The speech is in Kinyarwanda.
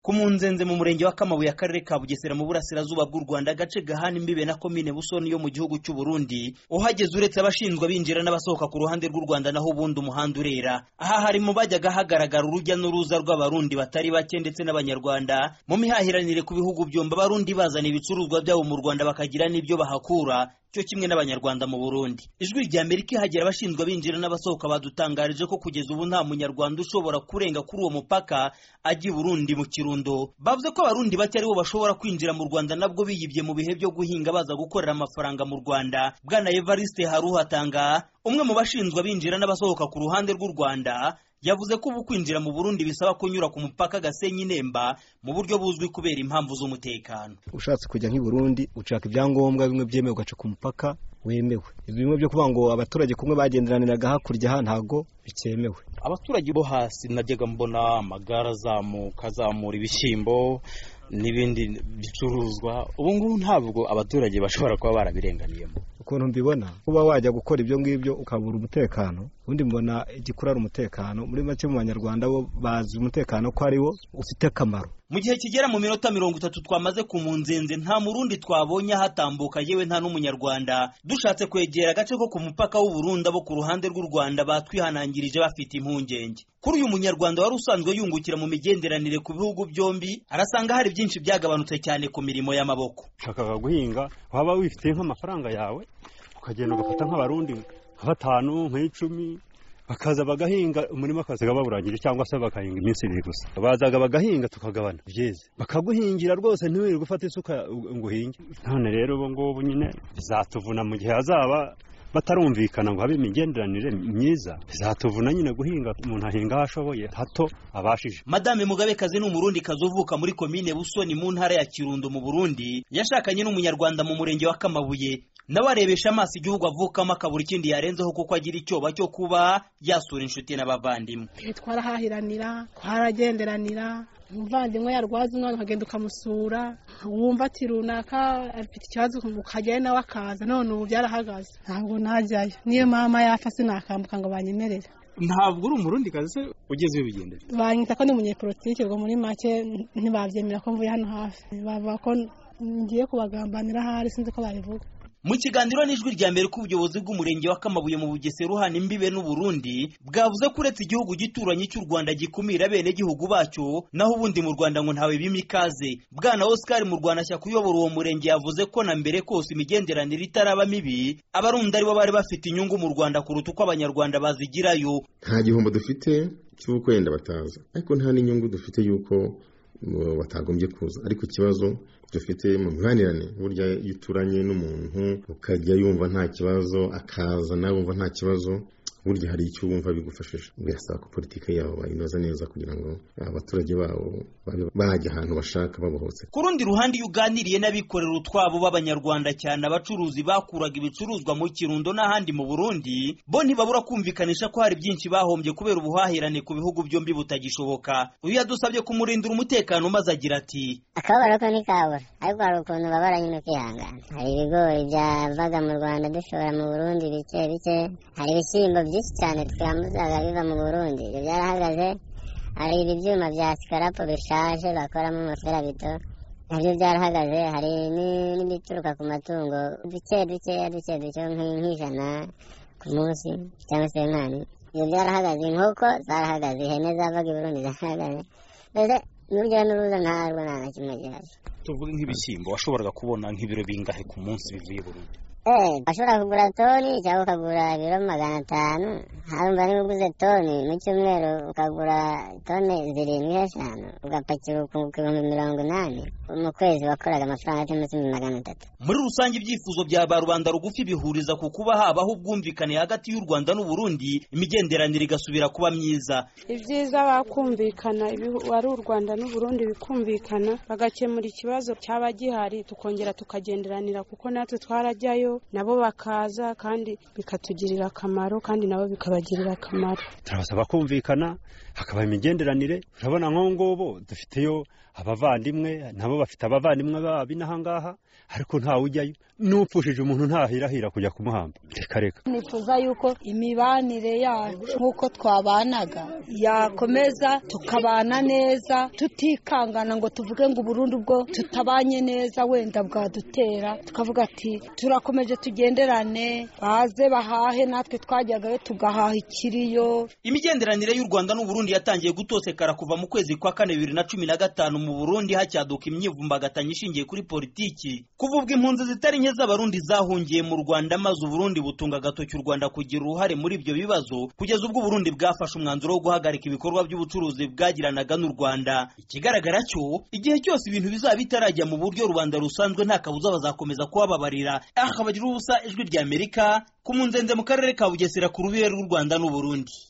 ku munzenze mu murenge wa kamabuye akarere ka bugesera mu burasirazuba bw'u rwanda agace gahana imbibe na komine busoni yo mu gihugu cy'u burundi uhageze uretse abashinzwe binjira n'abasohoka ku ruhande rw'u rwanda naho ubundi umuhanda urera aha hari mu bajyaga hagaragara urujya n'uruza rw'abarundi batari bake ndetse n'abanyarwanda mu mihahiranire ku bihugu byombi abarundi bazana ibicuruzwa byabo mu rwanda bakagira n'ibyo bahakura cyo kimwe n'abanyarwanda mu burundi ijwi rya amerika ihagera abashinzwe binjira n'abasohoka badutangarije ko kugeza ubu nta munyarwanda ushobora kurenga kuri uwo mupaka ajya i burundi mu kirundo bavuze ko abarundi bake aribo bashobora kwinjira mu rwanda nabwo biyibye mu bihe byo guhinga baza gukorera amafaranga mu rwanda bwana evariste haruhatanga umwe mu bashinzwe binjira n'abasohoka ku ruhande rw'u rwanda yavuze ko ubu kwinjira mu burundi bisaba kunyura ku mupaka gasenyi nemba mu buryo buzwi kubera impamvu z'umutekano ushatse kujya nk'i burundi ushaka ibyangombwa bimwe byemewe ugaca ku mupaka wemewe bimwe byo kuvuga ngo abaturage kumwe bagenderaniraga hakurya aha ntabwo bikemewe abaturage bo hasi najyaga mbona amagare azamuka azamura ibishyimbo n'ibindi bicuruzwa ubu ngubu ntabwo abaturage bashobora kuba barabirenganiyemo ukuntu mbibona kuba wajya gukora ibyo ngibyo ukabura umutekano ubundi mbona igikurara umutekano muri make mu banyarwanda bo bazi umutekano ko ari wo ufite akamaro mu gihe kigera mu minota mirongo itatu twamaze ku munzenze nta murundi twabonye ahatambuka yewe nta n'umunyarwanda dushatse kwegera agace ko ku mupaka w'uburundi abo ku ruhande rw'u rwanda batwihanangirije bafite impungenge kuri uyu munyarwanda wari usanzwe yungukira mu migenderanire ku bihugu byombi arasanga hari byinshi byagabanutse cyane ku mirimo y'amaboko ushakaga guhinga waba wifitiye nk'amafaranga yawe ukagenda ugafata nk'abarundi nka batanu nk'icumi bakaza bagahinga umurima akaziga bawurangije cyangwa se bakahinga iminsi ibiri gusa bazaga bagahinga tukagabana byeze bakaguhingira rwose ntiwirirwe ufate isuka ngo uhinge none rero ubu ngubu nyine bizatuvuna mu gihe hazaba batarumvikana ngo habe imigenderanire myiza bizatuvuna nyine guhinga umuntu ahinga aho ashoboye hato abashije madame mugabekazi ni umurundi kazi uvuka muri komine busoni mu ntara ya kirundo mu burundi yashakanye n'umunyarwanda mu murenge wa kamabuye nawe arebesha amaso igihugu avukamo akabura ikindi yarenzeho kuko agira icyoba cyo kuba yasura inshuti n'abavandimwe twarahahiranira twaragenderanira umuvandimwe yarwaza umwana ukagenda ukamusura wumva ati runaka afite ikibazo ukajyayo nawe akaza none ubu byarahagaze ntabwo ntajyayo niyo mama yapfa sinakambuka ngo banyemerere ntabwo uri umurundi kazi se ugeze iyo bigendera banyita ko ni umunyepolitiki ubwo muri make ntibabyemera ko mvuye hano hafi bavuga ko ngiye kubagambanira ahari sinzi ko babivuga mu kiganiro n'ijwi rya mbere k'ubuyobozi bw'umurenge wa kamabuye mu bugesera uhana imbibe n'uburundi bwavuze ko uretse igihugu gituranyi cy'u rwanda gikumira bene gihugu bacyo naho ubundi mu rwanda ngo ntawe bima ikaze bwana oscar mu rwanda shyaka uyobora uwo murenge yavuze ko na mbere kose imigenderanire itaraba mibi abarundi aribo bari bafite inyungu mu rwanda kuruta uko abanyarwanda bazigirayo nta gihombo dufite cy'uko wenda bataza ariko nta n'inyungu dufite y'uko batagombye kuza ariko ikibazo dufite mu mibanirane burya iyo uturanye n'umuntu ukajya yumva nta kibazo akaza nawe wumva nta kibazo burya hari icyo wumva bigufashije birasaba ko politiki yabo bayinoza neza kugira ngo abaturage babo bajya ahantu bashaka babohotse ku rundi ruhande iyo uganiriye n'abikorera utwabo b'abanyarwanda cyane abacuruzi bakuraga ibicuruzwa mu kirundo n'ahandi mu burundi bo ntibabura kumvikanisha ko hari byinshi bahombye kubera ubuhahirane ku bihugu byombi butagishoboka uyu yadusabye kumurindira umutekano maze agira ati akababaro ko ntikabura ariko hari ukuntu babara nyine ukihangana hari ibigori byavaga mu rwanda dushobora mu burundi bike bike hari ibishyimbo byinshi cyane twamuzaga biva mu burundi ibyo byarahagaze hari ibi byuma bya sikarapo bishaje bakoramo umuferabito nabyo byarahagaze hari n'ibituruka ku matungo duke duke duke duke nk'ijana ku munsi cyangwa se nkani ibyo byarahagaze inkoko zarahagaze ihene zavaga i burundi zarahagaze mbese n'urujya n'uruza ntarwo nta na kimwe gihari tuvuge nk'ibishyimbo washoboraga kubona nk'ibiro bingahe ku munsi bivuye i burundi eee washobora kugura toni cyangwa ukagura ibiro magana atanu harumva niba uguze toni mu cyumweru ukagura toni zirindwi eshanu ugapakira ku bihumbi mirongo inani mu kwezi wakoraga amafaranga cyangwa se magana atatu muri rusange ibyifuzo bya ba rubanda rugufi bihuriza ku kuba habaho ubwumvikane hagati y'u rwanda n'uburundi imigenderanire igasubira kuba myiza ibyiza bakumvikana ari u rwanda n'uburundi bikumvikana bagakemura ikibazo cyaba gihari tukongera tukagenderanira kuko natwe twarajyayo bajyayo nabo bakaza kandi bikatugirira akamaro kandi nabo bikabagirira akamaro turabasaba kumvikana hakaba imigenderanire urabona nk'ubu ngubu dufiteyo abavandimwe nabo bafite abavandimwe b'inaha ngaha ariko ntawe ujyayo n'upfushije umuntu ntahirahira kujya kumuhamba reka reka nifuza yuko imibanire yacu nk'uko twabanaga yakomeza tukabana neza tutikangana ngo tuvuge ngo uburundi ubwo tutabanye neza wenda bwadutera tukavuga ati turakomeje tugenderane baze bahahe natwe twajyagayo tugahaha ikiriyo imigenderanire y'u rwanda n'u burundi yatangiye gutosekara kuva mu kwezi kwa kane bibiri na cumi na gatanu mu burundi hacyaduka imyivumbagatanyo ishingiye kuri politiki kuva ubwo impunzi zitari nke z'abarundi zahungiye mu rwanda maze uburundi butunga agatoki u rwanda kugira uruhare muri ibyo bibazo kugeza ubwo uburundi bwafashe umwanzuro wo guhagarika ibikorwa by'ubucuruzi bwagiranaga n'u rwanda ikigaragara cyo igihe cyose ibintu bizaba bitarajya mu buryo rubanda rusanzwe nta kabuza bazakomeza kubababarira aha bagira ubusa ijwi ry'amerika ku munzenze mu karere ka bugesera ku rubere rw'u rwanda n'uburundi